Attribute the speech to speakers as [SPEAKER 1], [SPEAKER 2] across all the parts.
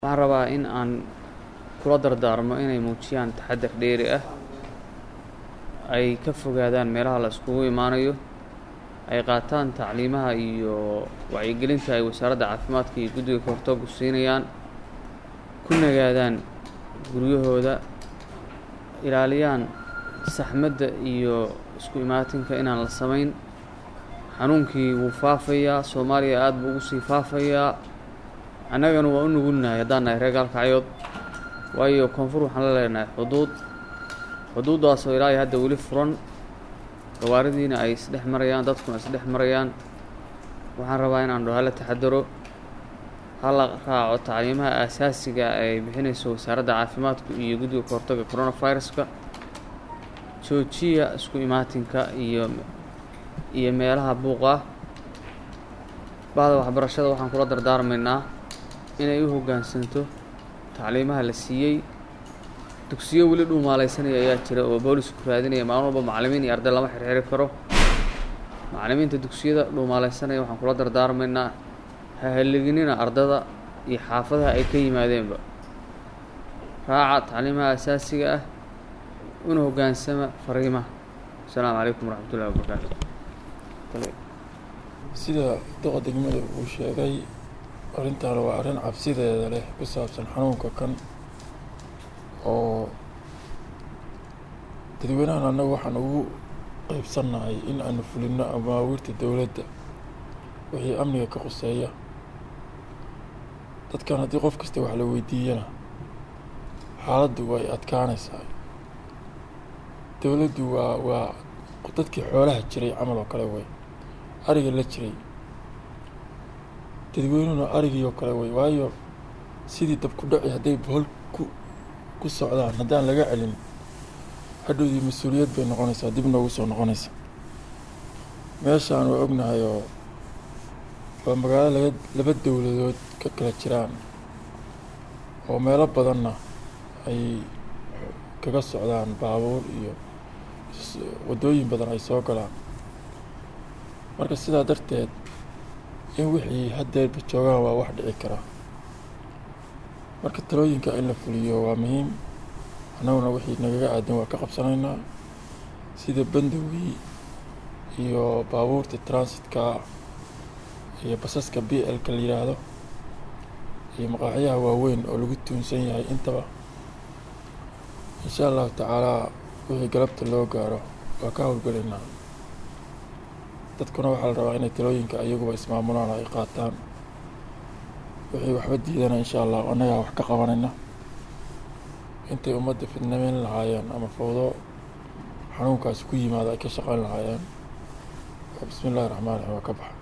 [SPEAKER 1] waxaan rabaa in aan kula dardaarmo inay muujiyaan taxadar dheeri ah ay ka fogaadaan meelaha la iskugu imaanayo ay qaataan tacliimaha iyo wacyigelinta ay wasaaradda caafimaadka iyo guddiga kahortoogu siinayaan ku nagaadaan guryahooda ilaaliyaan saxmadda iyo isku imaatinka inaan la samayn xanuunkii wuu faafayaa soomaaliya aada buu ugu sii faafayaa annagana waa u nugulnahay haddaan nahay reer gaalkacyood waayo koonfur waxaan la leenahay xuduud xuduuddaasoo ilaa iyo hadda weli furan gawaaridiina ay isdhex marayaan dadkuna isdhex marayaan waxaan rabaa inaan dho hala taxadaro hala raaco tacliimaha aasaasiga ay bixinayso wasaaradda caafimaadku iyo guddiga kahortaga coronaviruska joojiya isku imaatinka iyo iyo meelaha buuqa bahda waxbarashada waxaan kula dardaarmaynaa inay u hoggaansanto tacliimaha la siiyey dugsiyo weli dhuumaalaysanaya ayaa jira oo boolisku raadinaya maalin walba macallimiin iyo arday lama xirxiri karo macallimiinta dugsiyada dhuumaalaysanaya waxaan kula dardaarmaynaa ha haliginina ardada iyo xaafadaha ay ka yimaadeenba raaca tacliimaha asaasiga ah una hoggaansama fariimaha asalaamu calaykum waraxmatullahi wabarakaatu
[SPEAKER 2] sida doqa degmada uu sheegay arrintan waa arrin cabsideeda leh ku saabsan xanuunka kan oo dadweynahan annaga waxaan ugu qeybsannahay in aanu fulino amaawiirta dowladda wixii amniga ka quseeya dadkan haddii qof kasta wax la weydiiyana xaaladdu way adkaanaysaa dowladdu waa waa dadkii xoolaha jiray camal oo kale wey ariga la jiray dadweynuhuna arigii oo kale wey waayo sidii dabku dhaci hadday bohol ku ku socdaan haddaan laga celin hadhowdii mas-uuliyad bay noqonaysaa dib noogu soo noqonaysa meeshaan waa ognahay oo waa magaalo laga laba dowladood ka kala jiraan oo meelo badanna ay kaga socdaan baabuur iyo waddooyin badan ay soo galaan marka sidaa darteed in wixii haddeerba joogaan waa wax dhici kara marka talooyinka in la fuliyo waa muhiim annaguna wixii nagaga aadan waa ka qabsanaynaa sida bandowgii iyo baabuurta transitka iyo basaska b l-ka la yidhaahdo iyo maqaaxyaha waaweyn oo lagu tuunsan yahay intaba insha allahu tacaalaa wixii galabta loo gaaro waa ka howlgelaynaa dadkuna waxaa la rabaa inay talooyinka ayaguba ismaamulaan ay qaataan wixii waxba diidana insha allah annagaa wax ka qabanayna intay ummadda fidnameyn lahaayeen ama fawdo xanuunkaasi ku yimaado ay ka shaqayn lahaayeen bismi illahi raxmaan raxiim waa ka baxa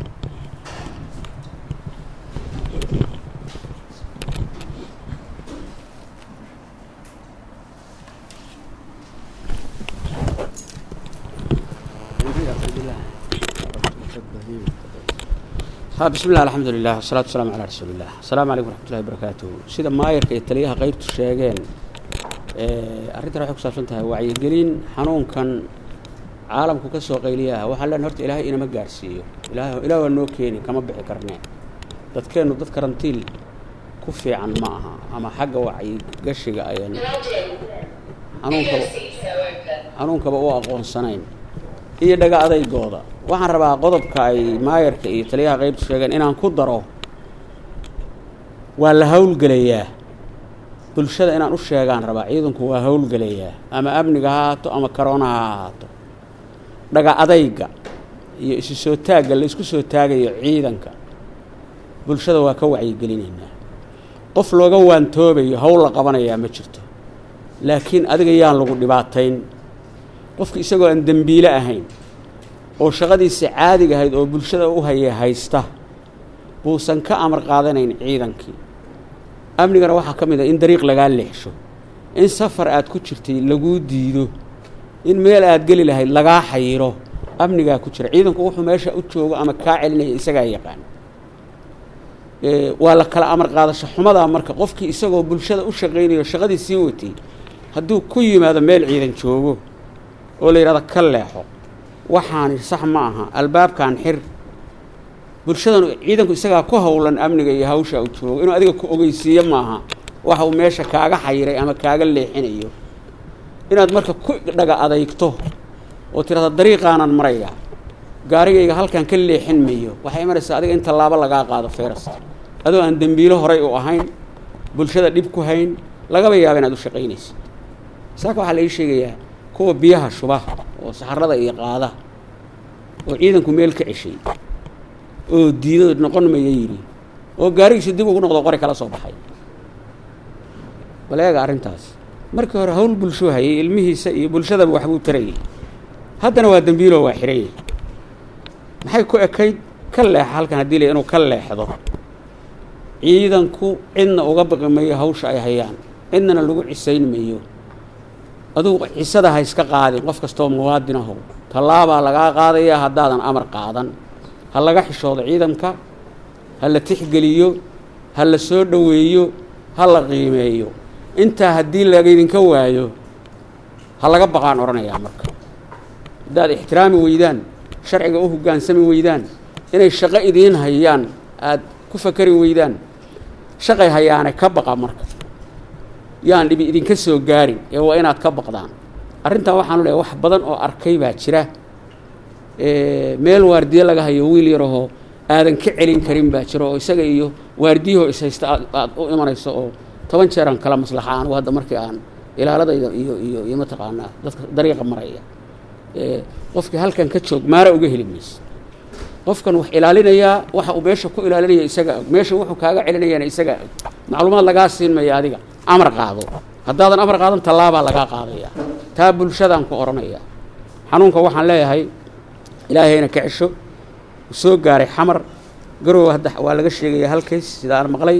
[SPEAKER 3] bismi llah alxamdu lilah wasalatu wasalaamu calaa rasuuli illah asalaamu calaykum waraxmatullahi wabarakaatuhu sida maayarka iyo taliyaha qeybtu sheegeen arrintan waxay ku saabsan tahay wacyigelin xanuunkan caalamku ka soo qayliyaha waxaa leen horta ilaahay inama gaarhsiiyo ilaah ilaah waa noo keeni kama bixi karnee dadkeennu dad karantiil ku fiican ma aha ama xagga wacyigashiga ayan xanuunkaba xanuunkaba u aqoonsanayn iyo dhaga adaygooda waxaan rabaa qodobka ay maayarka iyo taliyaha qeybtu sheegeen inaan ku daro waa la howlgelayaa bulshada inaan u sheegaan rabaa ciidanku waa howlgelayaa ama amniga ha ahaato ama karoonaha ha ahaato dhaga adayga iyo isu soo taagga la isku soo taagayo ciidanka bulshada waa ka wacyigelinaynaa qof looga waantoobayo howl la qabanayaa ma jirto laakiin adiga yaan lagu dhibaatayn qofka isagoo aan dembiile ahayn oo shaqadiisa caadiga ahayd oo bulshada u haya haysta buusan ka amar qaadanayn ciidankii amnigana waxaa ka mid ah in dariiq lagaa leexsho in safar aad ku jirtay laguu diido in meel aad geli lahayd lagaa xayiro amnigaa ku jira ciidanku wuxuu meesha u joogo ama kaa celinaya isagaa yaqaan waa la kala amar qaadasho xumadaa marka qofkii isagoo bulshada u shaqaynayo shaqadii sii watay hadduu ku yimaado meel ciidan joogo oo la yidhahdo ka leexo waxaani sax ma aha albaabkan xir bulshadan ciidanku isagaa ku howlan amniga iyo hawsha uu joogo inuu adiga ku ogeysiiyo maaha waxa uu meesha kaaga xayiray ama kaaga leexinayo inaad marka ku dhaga adeygto oo tirahda dariiqaanan maraya gaarigayga halkan ka leexin mayo waxay imanaysaa adiga in tallaabo lagaa qaado feerasta adoo aan dembiilo horay u ahayn bulshada dhib ku hayn lagaba yaaba inaad u shaqaynaysid saaka waxaa la ii sheegayaa kuwa biyaha shuba oo saxarada iyo qaada oo ciidanku meel ka ceshay oo diido noqon maya yidhi oo gaarigiisi dib ugu noqdo qori kala soo baxay bal eega arrintaas markii hore hawl bulshuu hayay ilmihiisa iyo bulshadaba waxbuu tarayay haddana waa dembiiloo waa xirayay maxay ku ekayd ka leexa halkan haddii la inuu ka leexdo ciidanku cidna uga baqi mayo hawsha ay hayaan cidnana lagu cisayn mayo adugu cisada ha iska qaadin qof kastoo muwaadin ahow tallaabaa lagaa qaadayaa haddaadan amar qaadan ha laga xishoodo ciidanka ha la tixgeliyo ha la soo dhoweeyo ha la qiimeeyo intaa haddii lagaydinka waayo ha laga baqaan odhanayaa marka haddaad ixtiraami weydaan sharciga u hoggaansami weydaan inay shaqo idiin hayaan aada ku fakari weydaan shaqay hayaane ka baqa marka yaan dhibi idinka soo gaarin ee waa inaad ka baqdaan arrintan waxaanu leehay wax badan oo arkay baa jira meel waardiye laga hayo wiil yarahoo aadan ka celin karin baa jira oo isaga iyo waardiyahoo ishaysta aad aad u imanayso oo toban jeeraan kala maslaxa anugu hadda markii aan ilaaladayda iyo iyo iyo mataqaanaa dadka dariiqa maraya qofkii halkan ka joog maara uga heli mayso qofkan wax ilaalinayaa waxa uu meesha ku ilaalinaya isaga og meesha wuxuu kaaga celinayaana isaga og macluumaad lagaa siin maya adiga amar qaado haddaadan amar qaadan tallaabaa lagaa qaadaya taa bulshadaan ku odhanaya xanuunka waxaan leeyahay ilaahayna ka cesho u soo gaaray xamar garow hadda waa laga sheegaya halkays sida aan maqlay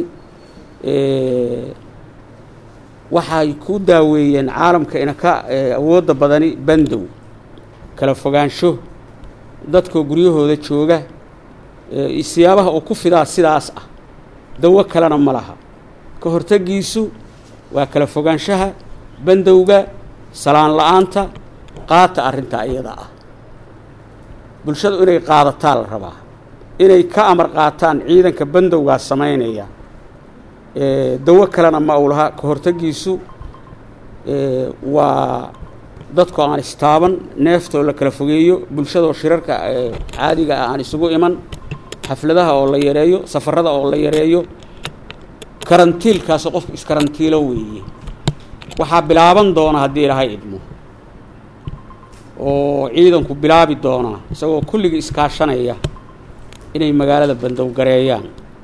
[SPEAKER 3] waxay ku daaweeyeen caalamka ina ka awoodda badani bandow kala fogaansho dadkoo guryahooda jooga siyaabaha uu ku fidaa sidaas ah dawo kalena ma laha ka hortagiisu waa kala fogaanshaha bandowga salaan la-aanta qaata arrintaa iyada ah bulshadu inay qaadataa la rabaa inay ka amar qaataan ciidanka bandowgaa samaynaya dawo kalena ma uu laha ka hortagiisu waa dadku aan istaaban neeftoo la kala fogeeyo bulshadoo shirarka caadiga ah aan isugu iman xafladaha oo la yareeyo safarada oo la yareeyo karantiilkaasoo qofku iskarantiilo weeye waxaa bilaaban doona haddii ilaahay idmo oo ciidanku bilaabi doonaa isagoo kulligii iskaashanaya inay magaalada bandowgareeyaan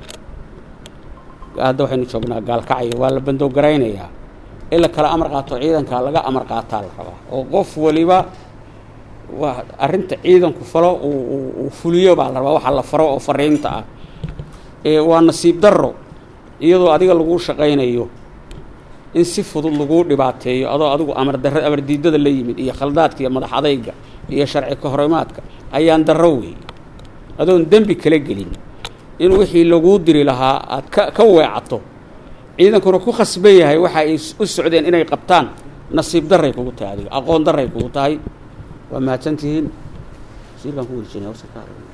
[SPEAKER 3] hadda waxaynu joognaa gaalkacyo waa la bandowgaraynayaa in la kala amar qaato ciidanka laga amar qaataa la rabaa oo qof waliba waa arrinta ciidanku falo uu fuliyo baa la rabaa waxa la faro oo fariinta ah waa nasiib darro iyadoo adiga laguu shaqaynayo in si fudud laguu dhibaateeyo adoo adigu amar darra amar diidada la yimid iyo khaldaadka iyo madax adayga iyo sharci kahorimaadka ayaan darro weey adoon dembi kala gelin in wixii laguu diri lahaa aad ka ka weecato ciidankuna ku khasban yahay waxa ay u socdeen inay qabtaan nasiib darray kugu tahay adiga aqoon darray kugu tahay waa mahadsantihiin wasiirkaan ku wejinaya warsa ka hadlay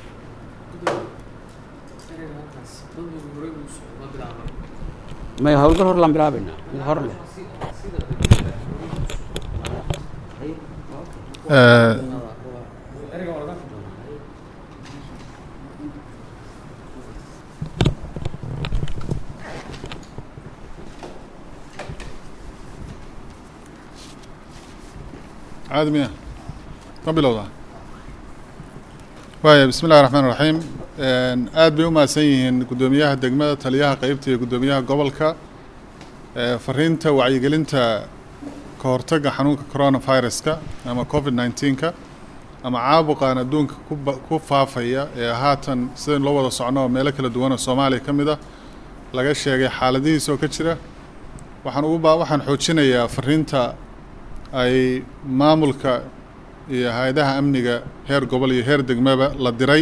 [SPEAKER 3] maya hawlgal hor laan bilaabaynaa mid hor leh
[SPEAKER 4] caadi miya ma bilowdaa waaya bismi illahi raxmaan raxiim aad bay u mahadsan yihiin guddoomiyaha degmada taliyaha qeybta iyo guddoomiyaha gobolka fariinta wacyigelinta ka hortagga xanuunka coronaviruska ama covid nineteenka ama caabuqan adduunka kuba ku faafaya ee haatan sidayn loo wada socno oo meelo kala duwan oo soomaaliya ka mid ah laga sheegay xaaladihiis oo ka jira waxaan ugu ba waxaan xoojinayaa fariinta ay maamulka iyo hay-adaha amniga heer gobol iyo heer degmaba la diray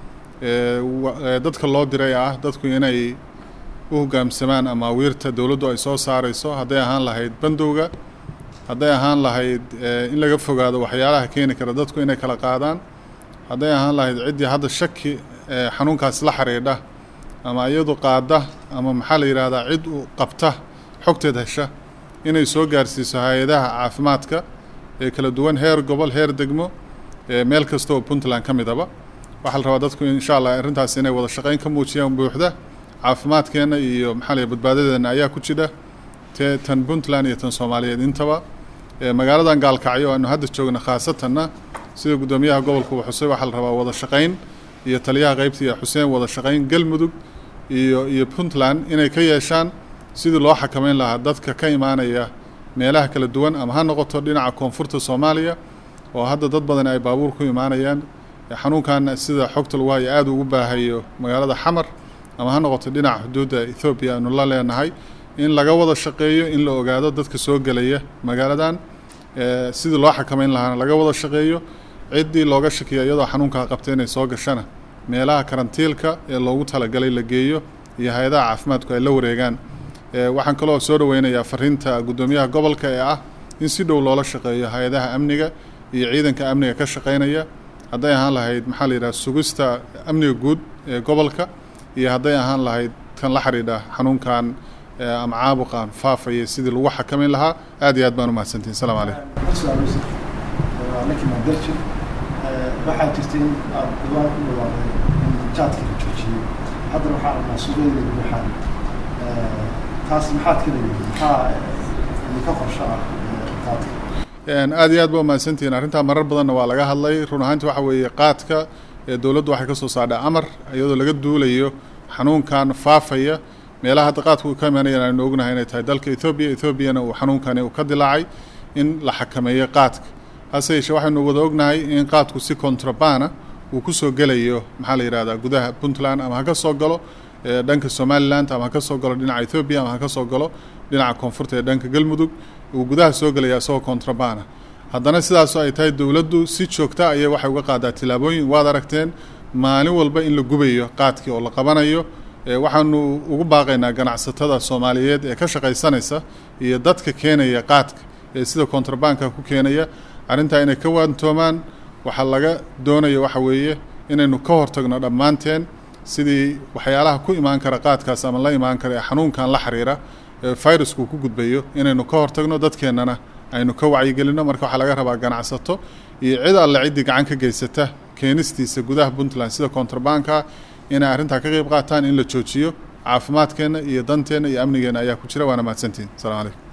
[SPEAKER 4] dadka loo diray ah dadku inay u hoggaamsamaan amaawiirta dowladdu ay soo saareyso hadday ahaan lahayd bandowga hadday ahaan lahayd in laga fogaado waxyaalaha keeni kara dadku inay kala qaadaan hadday ahaan lahayd ciddii hadda shaki xanuunkaas la xiriidha ama iyadu qaada ama maxaa la yidhaahdaa cid u qabta xogteed hesha inay soo gaarsiiso hay-adaha caafimaadka ee kala duwan heer gobol heer degmo meel kasta oo puntland ka midaba waxaa la rabaa dadku insha allah arrintaas inay wada shaqeyn ka muujiyaan buuxda caafimaadkeenna iyo maxaa la badbaadadeenna ayaa ku jira te tan puntland iyo tan soomaaliyeed intaba magaaladan gaalkacyo aanu hadda joogna khaasatanna sida guddoomiyaha gobolka uu xusay waxaa la rabaa wada shaqeyn iyo taliyaha qeybta iyo xuseen wada shaqeyn galmudug iyo iyo puntland inay ka yeeshaan sidii loo xakameyn lahaa dadka ka imaanaya meelaha kala duwan ama ha noqoto dhinaca koonfurta soomaaliya oo hadda dad badan ay baabuur ku imaanayaan xanuunkan sida xogta lagu hayo aada ugu baahayo magaalada xamar ama ha noqoto dhinaca xuduudda ethoobiya aanu la leenahay in laga wada shaqeeyo in la ogaado dadka soo gelaya magaaladan sidii loo xakameyn lahaana laga wada shaqeeyo ciddii looga shakiya iyadoo xanuunkaa qabta inay soo gashana meelaha karantiilka ee loogu talagalay la geeyo iyo hay-adaha caafimaadku ay la wareegaan waxaan kaloo soo dhaweynayaa fariinta guddoomiyaha gobolka ee ah in si dhow loola shaqeeyo hay-adaha amniga iyo ciidanka amniga ka shaqeynaya hadday ahaan lahayd maxaa la yidhaha sugista amniga guud ee gobolka iyo hadday ahaan lahayd kan la xidhiidha xanuunkan ama caabuqan faafaya sidii lagu xakameyn lahaa aad iyo aad baan umahadsantihin salaam calaykum
[SPEAKER 5] waxaa jirta in aad dhawaan ku dhawaaqday in jaadka la joojiyey haddana waxaa arnaa suuqyada waxaan taas maxaad ka leeyihiin maxaa ka qorsho ah qaadka
[SPEAKER 4] aad iyo aad ba umahadsantihiin arrintaa marar badanna waa laga hadlay run ahaanti waxa weeye qaadka ee dowladdu waxay ka soo saardhay amar iyadoo laga duulayo xanuunkan faafaya meelaha hadda qaadku ka imaanayaan aynu ognahay inay tahay dalka ethoobiya ethoobiana uu xanuunkani uu ka dilaacay in la xakameeyo qaadka hase yeeshee waxaynu wada ognahay in qaadku si contrabana uu ku soo gelayo maxaa la yidhahdaa gudaha puntland ama ha ka soo galo dhanka somaliland ama ha ka soo galo dhinaca ethoobiya ama ha ka soo galo dhinaca koonfurta ee dhanka galmudug uu gudaha soo gelaya isagoo contrabana haddana sidaasoo ay tahay dowladdu si joogta ayay waxay uga qaadaa tillaabooyin waad aragteen maalin walba in la gubayo qaadkii oo la qabanayo waxaanu ugu baaqaynaa ganacsatada soomaaliyeed ee ka shaqaysanaysa iyo dadka keenaya qaadka ee sida contrabanka ku keenaya arrintaa inay ka waantoomaan waxaa laga doonaya waxa weeye inaynu ka hortagno dhammaanteen sidii waxyaalaha ku imaan kara qaadkaas ama la imaan kara ee xanuunkan la xiriira ee virusku ku gudbayo inaynu ka hortagno dadkeennana aynu ka wacyigelinno marka waxaa laga rabaa ganacsato iyo cid alle ciddii gacan ka geysata keenistiisa gudaha puntland sida contrabanka inay arrintaa ka qeyb qaataan in la joojiyo caafimaadkeenna iyo danteenna iyo amnigeenna ayaa ku jira waana mahadsantihin asalamu calaykum